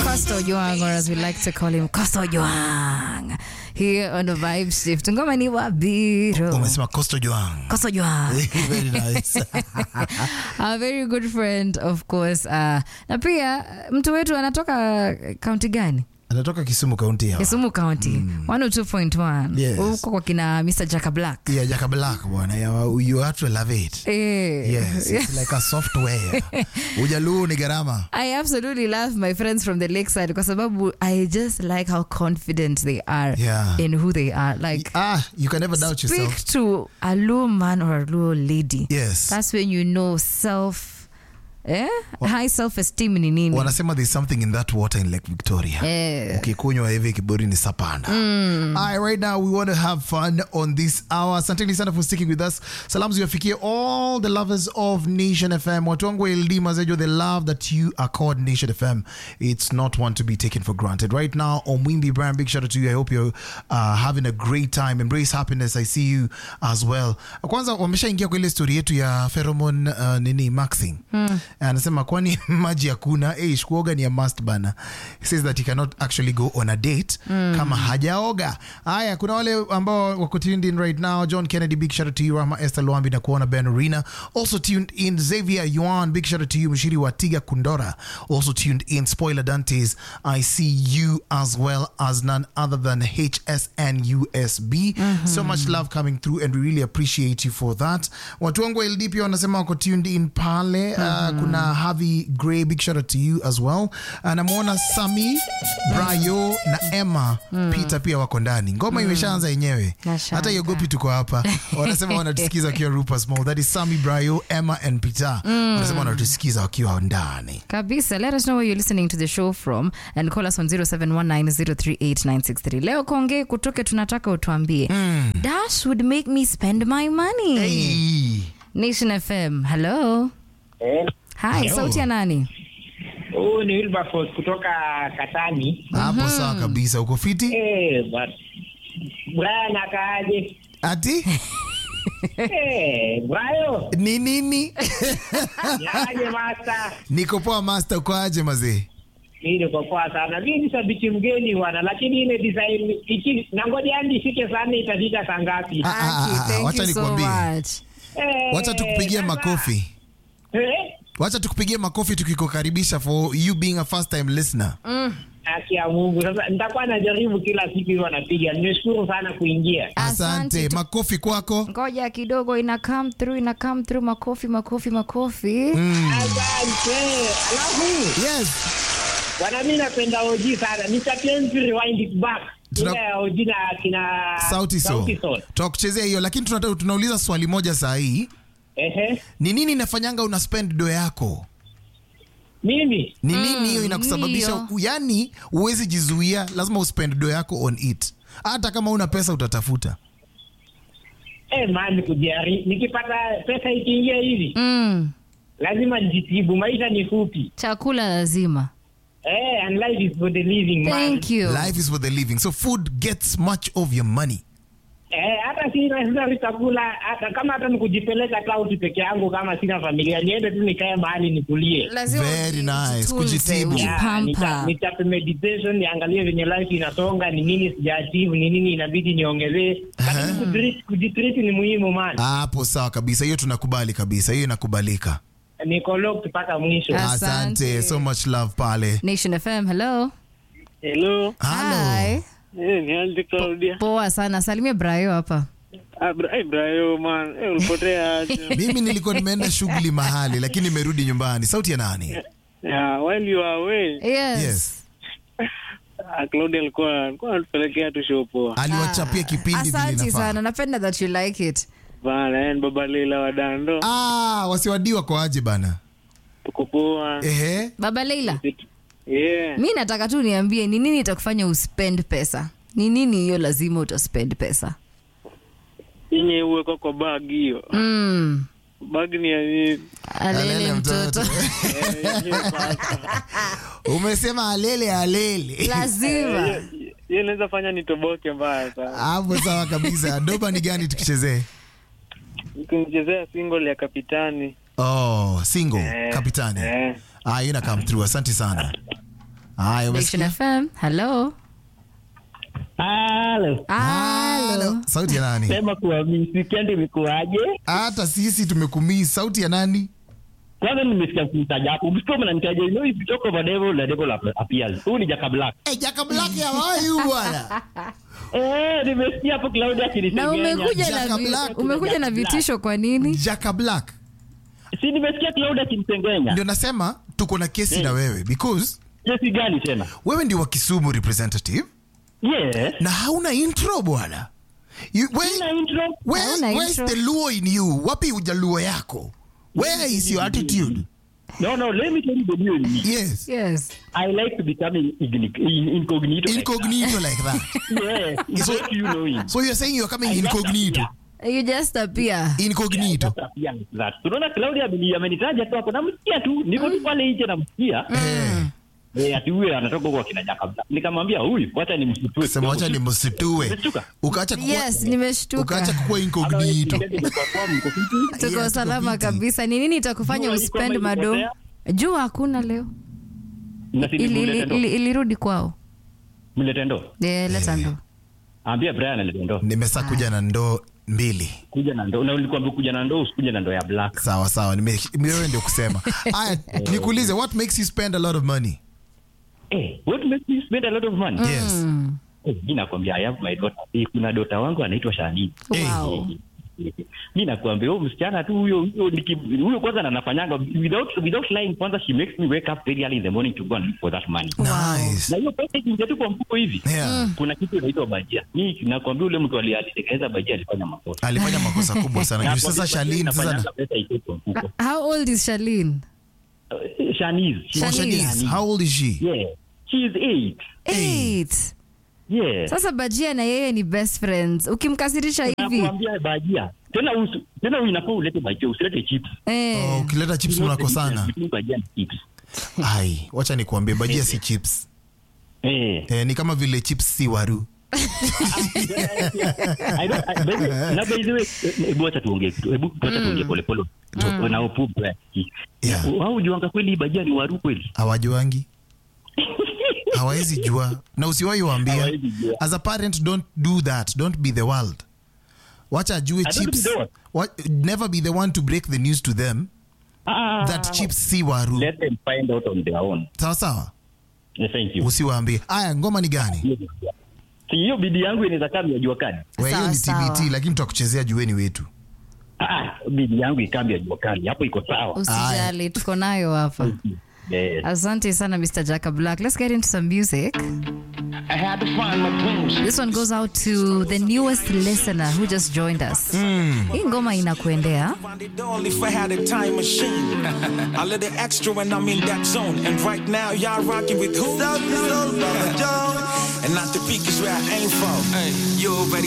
Costo Joang, or as we like to call him, Costo Joang. Here on the Vibe Shift. Ngoma ni Wabiro. umesema Costo Joang. Costo Joang. Very nice. a very good friend of course. Uh, na pia mtu wetu anatoka kaunti gani? anatoka Kisumu kaunti ya Kisumu County. 102.1. Yes. Huko kwa kina Mr. Jaka Black. yeah, Jaka Black bwana yeah, you have to love it Eh. yes it's like a software ujaluo ni gharama I absolutely love my friends from the lakeside kwa sababu I just like how confident they are Yeah. in who they are. Like ah you can never doubt speak yourself to a low man or a low lady. yes That's when you know self eh? high self esteem ni nini. wanasema there's something in that water in Lake Victoria Eh. ukikunywa hivi kiburi ni sapanda Alright, right now we want to have fun on this hour asanteni sana for sticking with us salamu ziwafikie all the lovers of nation fm watu wangu wa LD mazejo the love that you are called nation fm it's not one to be taken for granted right now on Wimby Brian big shout out to you i hope you're uh, having a great time embrace happiness i see you as well kwanza wameshaingia kwa ile story yetu ya pheromone uh, nini maxing anasema kwani maji hakuna hey, kuoga ni a must bana He says that he cannot actually go on a date kama hajaoga haya kuna wale ambao wako tuned in right now john kennedy big shout out to you rama esther loambi na kuona ben arena also tuned in xavier yuan big shout out to you mshiri wa tiga kundora also tuned in spoiler dantes i see you as well as none other than hsn usb so much love coming through and we really appreciate you for that watu wangu wa ld pia wanasema wako tuned in pale uh, kuna havi gray big shout out to you as well uh, namwona sami brayo na emma peter pia wako ndani ngoma imeshaanza yenyewe Nashangaa. hata iogopi tuko hapa wanasema wanatusikiza wakiwa rupa small that is sami brayo emma and peter wanasema wanatusikiza wakiwa ndani kabisa let us know where you're listening to the show from and call us on 0719038963 leo konge kutoke tunataka utuambie dash would make me spend my money hey. nation fm hello Eh, hi Hello. sauti ya nani Huu ni Wilberforce kutoka Katani. hapo sawa kabisa uko fiti Eh, but Brian akaaje? ati Eh, Brayo, ni nini yaje master? niko poa master ukoaje mazee Mimi niko poa sana. Mimi ni shabiki mgeni bwana, lakini ile design iki nangoja hadi ifike saa nne itafika saa ngapi? Ah, ah, Aki, ah, thank wacha you so nikwambie. much. Eh, wacha tukupigie sasa- makofi Eh? wacha tukupigie makofi tukikukaribisha for you being a first time listener Haki ya Mungu. Sasa nitakuwa najaribu kila siku hiyo napiga. Nimeshukuru sana kuingia. asante tu- makofi kwako ngoja kidogo ina come through ina come through makofi makofi makofi Asante. Alafu yes Bwana mimi napenda OG sana. Nitapenzi rewind it back. Tuna- Ile ya OG na kina sauti so Sauti Sol. tutakuchezea hiyo lakini tunata- tunauliza swali moja saa hii Ehe. ni nini inafanyanga una spend do yako Mimi ni nini hiyo inakusababisha ndiyo. u- yani huwezi jizuia lazima uspend do yako on it hata kama una pesa utatafuta eh man kujari nikipata pesa ikiingia hivi mm. lazima nijitibu. Maisha ni fupi. chakula lazima Eh, and life is for the living man. thank you life is for the living so food gets much of your money Eh, hata si necessary chakula hata kama hata nikujipeleka cloud peke yangu kama sina familia niende tu nikae mahali nikulie. Lazima Very uji- nice. ujitunze, Kujitibu. Yeah, nita- ujipampa. nitape meditation niangalie venye life inasonga, ni nini sijaachieve, ni nini inabidi niongezee. Lakini kujitreat- kujitreat ni muhimu man. hapo sawa kabisa hiyo tunakubali kabisa hiyo inakubalika Niko locked mpaka mwisho. Ah. asante Asante. so much love pale nation fm hello Hello. Hello. Hi. Eh, ni Andy Claudia. poa sana salimia brayo hapa Ah, bra- eh, Brayo man. Eh, ulipotea aje? mimi nilikuwa nimeenda shughuli mahali lakini nimerudi nyumbani sauti ya nani Yeah, while you are away, yes, yes ah, Claudia alikuwa alikuwa anatupelekea tu show poa. aliwachapia kipindi vile asante inafaa sana napenda that you like it Bana, yani baba Leila wa Dando. ah, wasiwadiwa kwa aje bana Tuko poa. ehe baba leila Yeah. mi nataka tu niambie ni nini itakufanya uspend pesa ni nini hiyo lazima utaspend pesa Yenye uwekwa kwa bag hiyo. mm. Bag ni ya nini? alele mtoto Eh, yenyewe sasa. umesema alele alele lazima Hiyo inaweza fanya nitoboke mbaya sana. hapo sawa kabisa doba ni gani tukichezee Nikimchezea single ya kapitani. oh single Eh, kapitani eh. ah, ina come through asante sana Haya, Nation umesikia? FM. Hello. Halo. Hello. Sauti ya nani? Sema kuwa mi- weekend imekuwaje? Hata sisi tumekumii. Sauti ya nani? Kwanza nimesikia kumtaja hapo. Msiko mnanitaja, you know if you talk of a devil, the devil ap- appears. Huyu ni Jaka Black. Eh, Jaka Black ya wayu bwana. Eh, nimesikia hapo Claudia Na akinisengenya. umekuja na Jaka vi- Black. umekuja na vitisho kwa nini? Jaka Black. Si nimesikia Claudia akinisengenya. Ndio nasema tuko na kesi na wewe because Kesi gani tena? wewe ndio wa Kisumu representative Yes. na hauna intro bwana. You- where- Sina intro. where- Hauna where's intro. the luo in you? Wapi ujaluo yako? Where is your attitude? No, no, let me tell you the deal. Yes. Yes. I like to become in- igni- in- incognito. like Incognito like that. that. Yes. It's So- like you knowing. So you're saying you're coming I just incognito. appear. You just appear. Incognito. Just appear like that. Tunaona Claudia ameni- amenitaja tu hapo namsikia tu niko tu pale nje namsikia Eh. eh ati huyu anatoka huko akina Jaka Black. Nikamwambia huyu wacha nimsitue. Sema wacha ni msitue. Umeshtuka? Ukaacha kuwa Yes, nimeshtuka. ukaacha kuwa incognito. Tuko Yeah, salama tuko fiti. kabisa. Ni nini itakufanya Jua iko uspend ama mado? ilipotea? Jua hakuna leo. Ili- ili- ili- Ilirudi kwao. Mlete ndo. Eh, leta ndo. Ambia Brian alete ndo. Nimesa kuja na ndoo mbili. Kuja na ndo. Na ulikwambia kuja na ndo usikuje na ndo ya black. Sawa sawa, nime- wewe ndio kusema. Aya, nikuulize what makes you spend a lot of money? Eh, what makes you spend a lot of money? Yes. Eh, mimi nakwambia I have my daughter. Eh, kuna dota wangu anaitwa Shani. Wow. mi nakwambia huyo msichana tu huyo huyo niki- huyo kwanza na nafanyanga without without lying kwanza she makes me wake up very early in the morning to go and look for that money Nice. na hiyo pesa ikiingia tu kwa mfuko hivi Yeah. kuna kitu inaitwa bajia mi nakwambia ule mtu ali- alitengeneza bajia alifanya makosa Alifanya makosa kubwa sana. Juu Nakwambia sasa bajia Shalin sasa inafanyanga pesa itoke kwa mfuko How old is Charlene? Eh, Shanice she- Oh, Shanice, how old is she? yeah she is eight Eight. yeah Sasa Bajia na yeye ni best friends. Ukimkasirisha hivi. nakwambia bajia tena usi- tena huyu inafaa ulete bajia usilete chips Eh. Oh, ukileta chips mnakosana. Between bajia na chips Ai, wacha nikuambie bajia si chips. eh Eh, ni kama vile chips si waru. I don't- I- by the- na by the way, eh, hebu wacha tuongee kitu hebu wacha tuongee polepole na upupu eh. Yeah. Wao hujuanga kweli bajia ni waru kweli Hawajuangi. Hawawezi jua. Na usiwahi waambia. Hawawezi jua. As a parent don't do that. Don't be the world. Wacha ajue don't chips. be the what? What, never be the one to break the news to them Ah, that chips si waru. let them find out on their own Sawa sawa. Eh, thank you Usiwaambie. Aya, ngoma ni gani? Si hiyo bidii yangu inaweza kama ya jua kali Wewe hiyo Sawa, ni sawa. TBT lakini tutakuchezea jueni wetu. ah bidii yangu ikambi ya jua kali hapo iko sawa Usijali, tuko nayo hapa. yes. Asante sana Mr. Jaka Black. Let's get into some music. I had to find my dreams. This one goes out to the newest listener who just joined us. Hii ngoma inakuendea. Find it only if I had a time machine. I let it extra when I'm in that zone. And right now, y'all rocking with who? And not the peak is where I aim for. Hey, you already